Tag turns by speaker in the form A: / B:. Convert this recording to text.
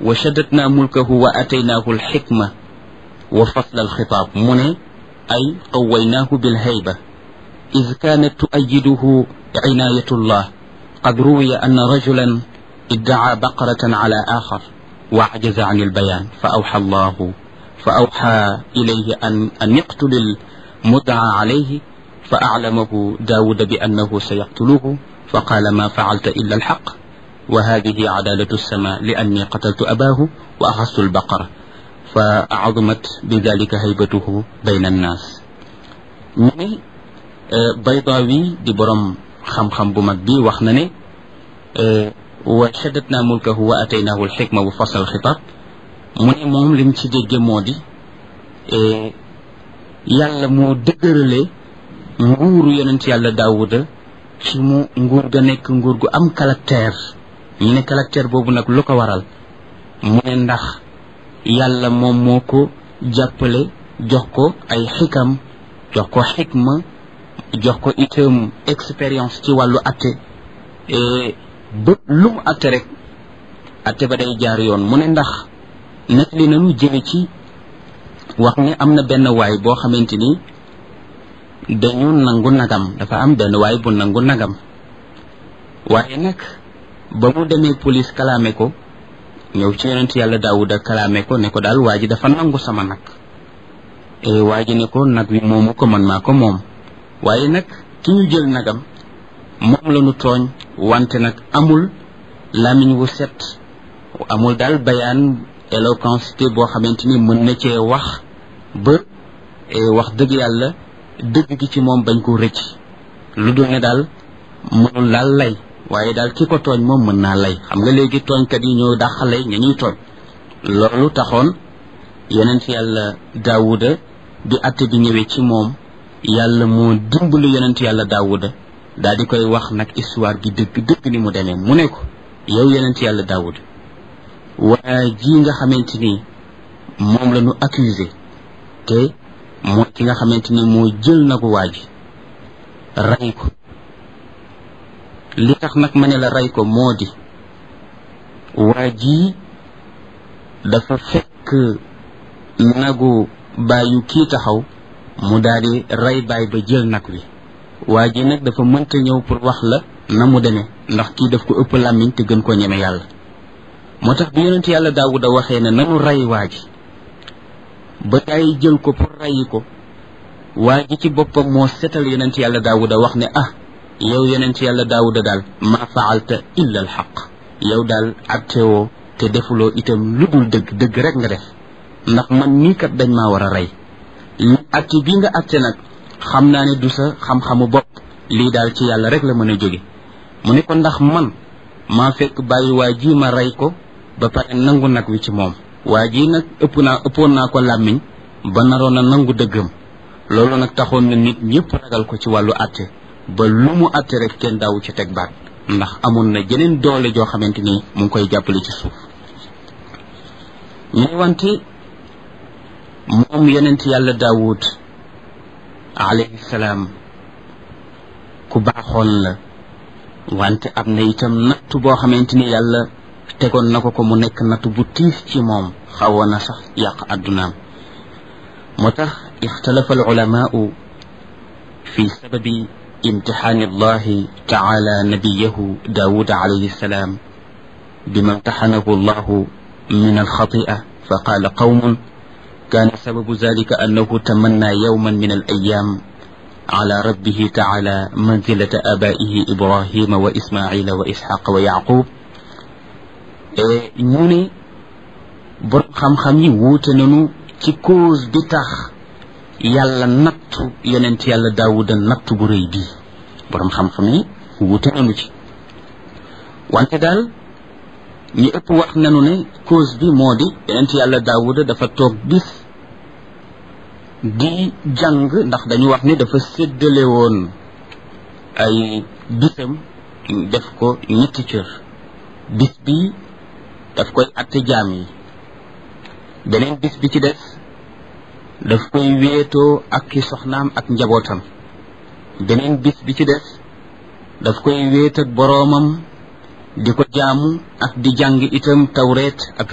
A: wa shaddatna mulkahu wa ataynaahu alxikma wa fasla alxitaab mu ne ay qawaynaahu bilhayba id kaanat tuayiduhu cinaayatullah qad ruwiya anna rajulan iddacaa baqaratan cala aaxar wa ajaza can albayaan fa awxa allahu fa awxa ilayhi an an iqtuli almudcaa calayhi fa aclamahu daawuda bi annahu sayaqtuluhu fa qaala ma facalta illa alxaq wa hadihi cadaalatu alsama li anni qataltu abaahu wa axastu albaqara fa azumat bi dalika haybatuhu bayna annaas ñu ne Baydaawi di borom xam-xam bu mag bi wax na ne wa shaddatna mulkahu wa ataynaahu alxikma wa fasl alxitaab mu ne moom lim ci dégge moo di yàlla moo dëgërale nguuru yonent yàlla daawuda ci mu nguur ga nekk nguur gu am caractère ñu ne caractère boobu nag lu ko waral mu ne ndax yàlla moom moo ko jàppale jox ko ay xikam jox ko xikma jox ko itam expérience ci wàllu atte ba lu mu atte rek atte ba day jaar yoon mu ne ndax nag li nanu jële ci wax ne am na benn waay boo xamante ni dañu nangu nagam dafa am benn waay bu nangu nagam waaye nag ba mu demee police kalaame ko ñëw ci yonent yàlla daawuda kalaame ko ne ko daal waa ji dafa nangu sama nag waa ji ne ko nag wi moomu ko man maa ko moom waaye nag ki ñu jël nagam moom la ñu tooñ wante nag amul lamiñ wu set amul daal bayaan éloquence boo xamante ni mën na cee wax ba wax dëgg yàlla dëgg gi ci moom bañ ko rëcc lu dul ne daal mënul laal lay waaye daal ki ko tooñ moom mën naa lay xam nga léegi tooñkat yi ñoo dàqale ña ñuy tooñ loolu taxoon yonent yàlla daawuda bi atte bi ñëwee ci moom yàlla moo dimbali yonent yàlla daawuda daal di koy wax nag histoire gi dëgg dëgg ni mu demee mu ne ko yow yonent yàlla daawuda waa ji nga xamante ni moom la ñu accusé te mooy ki nga xamante ni moo jël na ko waa ji rey ko li tax nag ma ne la rey ko moo di waa ji dafa fekk nagu bàyyu kii taxaw mu daal di rey baay ba jël nag wi waa ji nag dafa mënta ñëw pour wax la na mu demee ndax kii daf ko ëpp làmmiñ te gën koo ñeme yàlla moo tax bi yonent yàlla daawuda waxee ne nanu rey waa ji ba gaay jël ko pour reyi ko waa ji ci boppam moo setal yonent yàlla daawuda wax ne ah yow yonent yàlla daawuda daal ma faalta illa al xaq yow daal attewoo te defuloo itam lu dul dëgg dëgg rek nga def ndax man nii kat dañ maa war a rey li atte bi nga atte nag xam naa ne du sa xam-xamu bopp lii daal ci yàlla rek la mën a jóge mu ne ko ndax man maa fekk bàyyi waa ji ma rey ko ba pare nangu nag wi ci moom waa ji nag ëpp naa ëppoon naa ko làmmiñ ba naroon a nangu dëggam loolu nag taxoon na nit ñëpp ragal ko ci wàllu atte ba lu mu atte rek kenn daawu ci teg baat ndax amoon na jeneen doole joo xamante ni mu ngi koy jàppale ci suuf ñu wante moom yonent yàlla daawud alayhi salaam ku baaxoon la wante am na itam natt boo xamante ni yàlla tegoon na ko ko mu nekk natt bu tiis ci moom xawoon na sax yàq addunaam moo tax ixtalafa alulamaau fi sababi imtixaani allahi taala nabiyahu daawud alayhi salaam bima imtaxanahu allahu min alxatia fa qaala qawmun كان سبب ذلك أنه تمنى يوما من الأيام على ربه تعالى منزلة آبائه إبراهيم وإسماعيل وإسحاق ويعقوب ñu ne borom xam-xam yi wuute nañu ci cause bi tax yàlla nattu yonent yàlla daawuda nattu bu rëy bii borom xam-xam yi wuute nañu ci wante daal ñi ëpp wax nañu ne cause bi moo di yonent yàlla daawuda dafa toog bis di jàng ndax dañu wax ni dafa séddale woon ay bisam def ko ñetti cër bis bi daf koy atte jaam yi beneen bis bi ci des daf koy wéetoo ak ki soxnaam ak njabootam beneen bis bi ci des daf koy wéet ak boroomam di ko jaamu ak di jàng itam tawreet ak